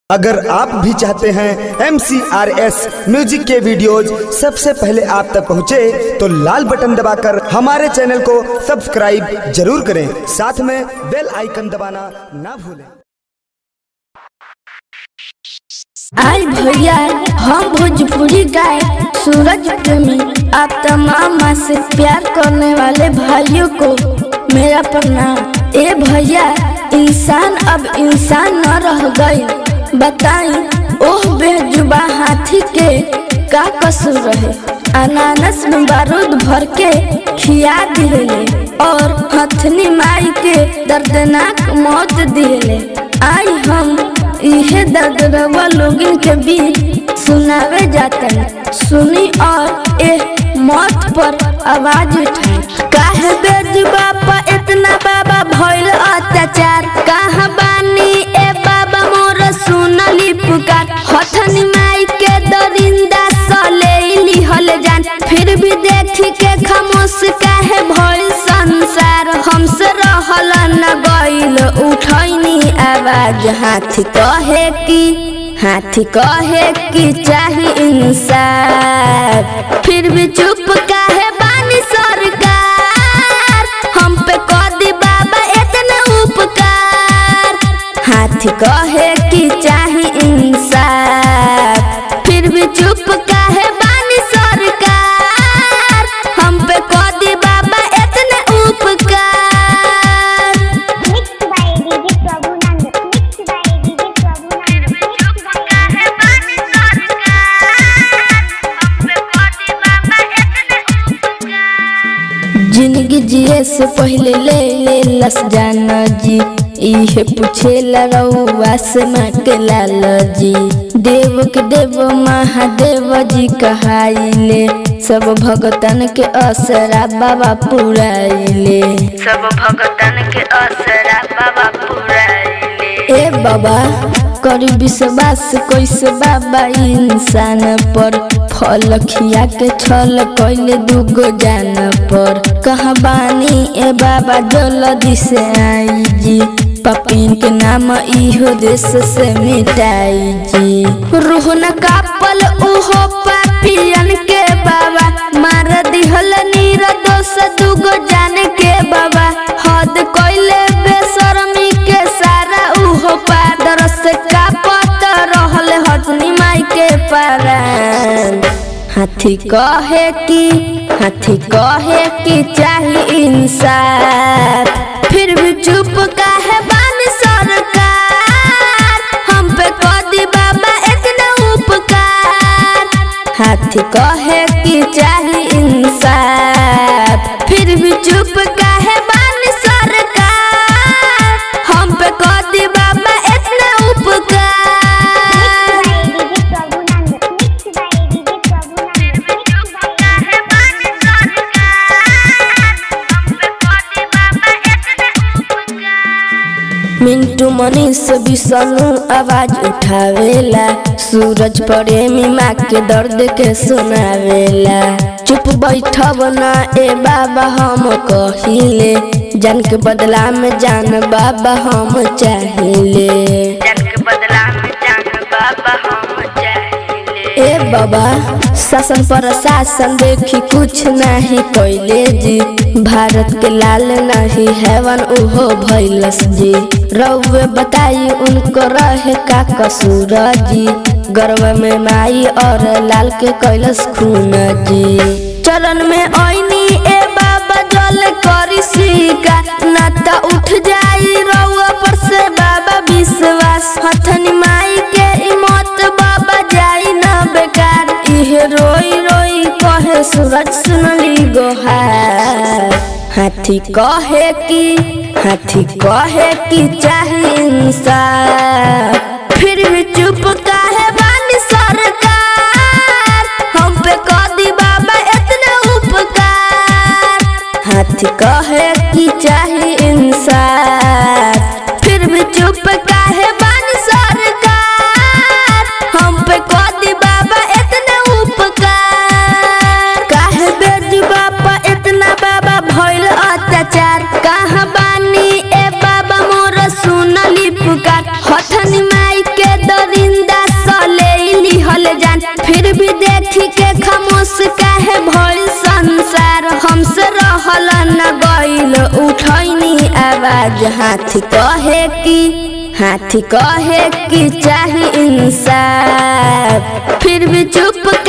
अगर आप भी चाहते हैं एम म्यूजिक के वीडियोज सबसे पहले आप तक पहुंचे तो लाल बटन दबाकर हमारे चैनल को सब्सक्राइब जरूर करें साथ में बेल आइकन दबाना ना भूलें आई भैया हम भोजपुरी गाय सूरज प्रेमी आप तमाम माँ से प्यार करने वाले भाइयों को मेरा प्रणाम ए भैया इंसान अब इंसान न रह गई बताई ओह बेजुबा हाथी के का कसूर रहे अनानस में बारूद भर के खिया दिले और हथनी माई के दर्दनाक मौत दिले आई हम इहे दर्द रवा लोगन के बीच सुनावे जातन सुनी और ए मौत पर आवाज उठाई काहे बेज बापा इतना बाबा भइल अत्याचार कहाँ बानी ए बाबा मोर सुनली पुकार हथनी माई के दरिंदा सलेली हल जान फिर भी देख के खामोश काहे भइल संसार हमसे रहल न गइल उठैनी आवाज हाथी कहे की हाथी कहे की चाही इंसाफ फिर भी चुप काहे बानी सरकार हम पे कर दी बाबा इतना उपकार हाथी कहे की चाही इंसाफ फिर भी चुप काहे बानी सरकार हम पे कर दी बाबा इतना उपकार Mixed by DJ Prabhunand. Mixed by DJ Prabhunand. Mixed by जिंदगी जिए से पहले ले ले लस जाना जी इहे पूछे रउआ से माँ के लाल जी देव के देव महादेव जी कहाइले सब भगतन के असरा बाबा पुराइले सब भगतन के असरा बाबा पुराइले ए बाबा करी विश्वास कैसे बाबा इंसान पर फल खिया के छल कैले दुगो जान पर कहाँ बानी ए बाबा जल्दी से आई जी पपिन के नाम इहो देश से मिटाई जी रूह न कापल उहो पापियन के बाबा मार दिहल नीर दोष दुगो जान के बाबा हद कैले बेशर्मी के सारा उहो पादर से कापत रहल हथनी माई के पारान हाथी कहे की हाथी कहे की चाही इंसाफ फिर भी चुप काहे बानी सरकार हम पे कदी बाबा इतना उपकार हाथी कहे की चाही इंसाफ फिर भी चुप काहे बानी सरकार हम पे कदी बाबा इतना उपकार DJ Prabhunand. Mixed by DJ Prabhunand. Mixed by Mintu Manish Vishnu आवाज उठावेला सूरज प्रेमी माँ के दर्द के सुनावेला चुप बैठब ना ए बाबा हम कहिले जान के बदला में जान बाबा हम चाहिले जान के बदला में जान बाबा हम चाहिले ए बाबा शासन पर शासन देखी कुछ नहीं कैले जी भारत के लाल नहीं हैवन उहो भैलस जी रउवे बताई उनको रहे का कसूर जी गर्व में माई और लाल के कैलस खून जी चरण में ऐनी ए बाबा जल करी सिका नाता उठ जाई रउआ पर से बाबा विश्वास हथनी माई के इमत बाबा जाई ना बेकार इहे रोई रोई कहे सूरज सुनली गोहार हाथी कहे की हाथी कहे की चाही इंसाफ फिर भी चुप काहे बानी सरकार हम पे कदी बाबा इतना उपकार हाथी कहे की चाही इंसाफ फिर भी चुप काहे बानी सरकार हम पे कदी बाबा इतना उपकार काहे बेज बाबा इतना बाबा भइल अत्याचार कहाँ बानी ए बाबा मोर सुनली पुकार हथनी माई मुस्का है भइल संसार हमसे रहल न गइल उठैनी आवाज हाथी कहे कि हाथी कहे कि चाही इंसाफ फिर भी चुप